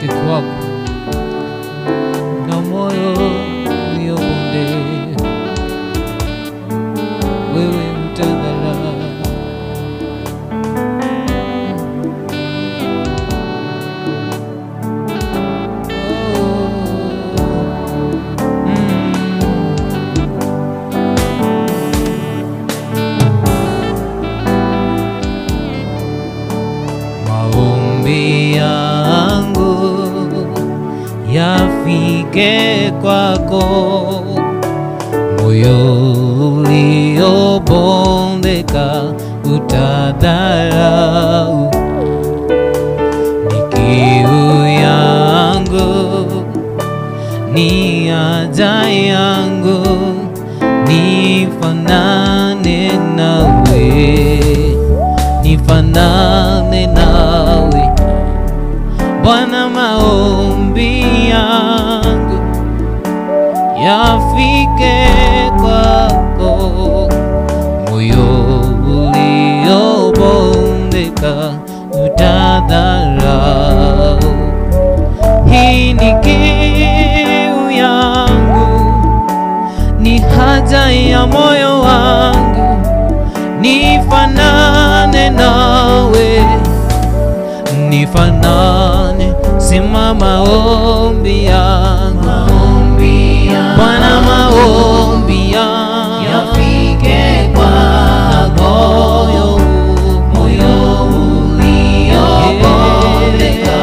nifike kwako na moyo uliobonde, wewe utadhara Maombi yangu yafike kwako, moyo uliobondeka utadharau. Ni kiu yangu, ni haja yangu, nifanane nawe nifanane nawe Bwana, maombi yangu yafike kwako, moyo uliobondeka utadharau. Hii ni kiu yangu, ni haja ya moyo wangu nifanane nawe, nifanane, sima maombi yangu, Bwana, maombi yangu Yafike kwako, moyo moyo uliobondeka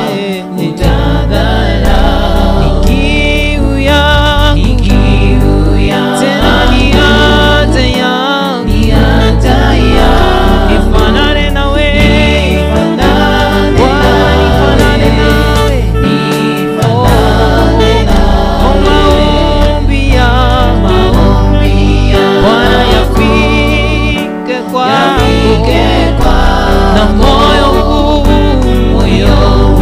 utadharau. kiu yangu, Ni kiu yangu, tena ni haja yangu, ni haja yangu. nifanane nawe, Nifanane Bwana, nifanane nawe. Nifanane Oh, maombi yangu, maombi yangu. Bwana, yafike kwako Yafike kwako, na moyo huu moyo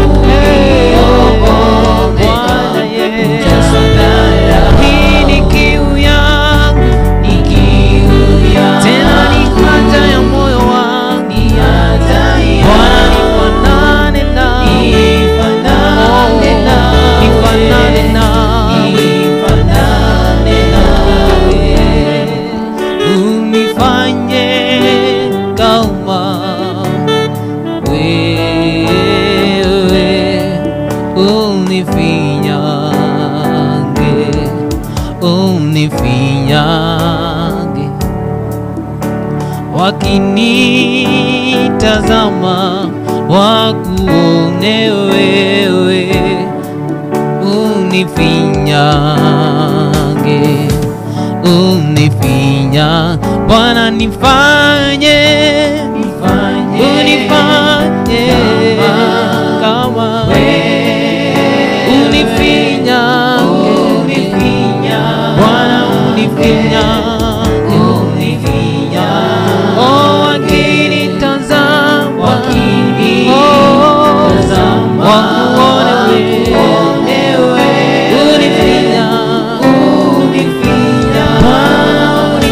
uliobondeka Bwana Yesu, utadharau. hii ni kiu yangu, Ni kiu yangu, tena ni haja ya moyo wangu. ni haja Bwana, yangu. nifanane nawe, Nifanane nawe. nifanane nawe, Nifanane nawe. unifanye kama wewe unifinyange, unifinyange wakinitazama wakuone wewe unifinyange unifinya Bwana nifanye Nifanye unifanye kama unifinyange Bwana unifinyange oh wakinitazama Wakinitazama, oh wakuone wewe unifinya Bwana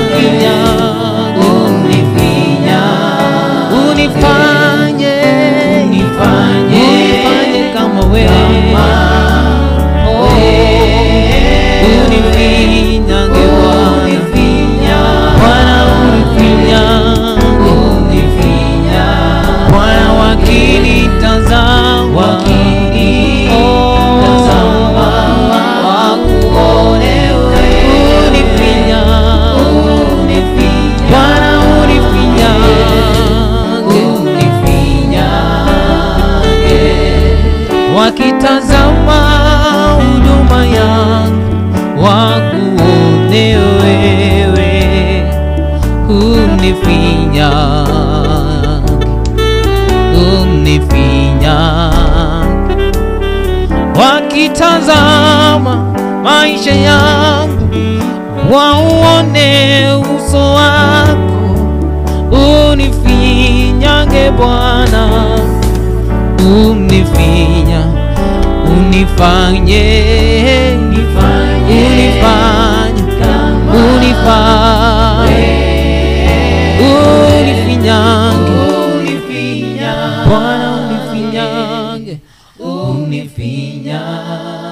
unifinya unifanye unifanye kama wewe Oh, unifinyange Bwana unifinyange Bwana wakinitazama Wakinitazama, wakuone unifinya Bwana unifinyange wakitazama huduma yangu wakuone wewe unifinyange unifinyange wakitazama maisha yangu wauone uso wako unifinyange Bwana unifinya unifanye Unifanye unifanye kama unifanye unifinyange Unifinya. Bwana unifinyange unifinya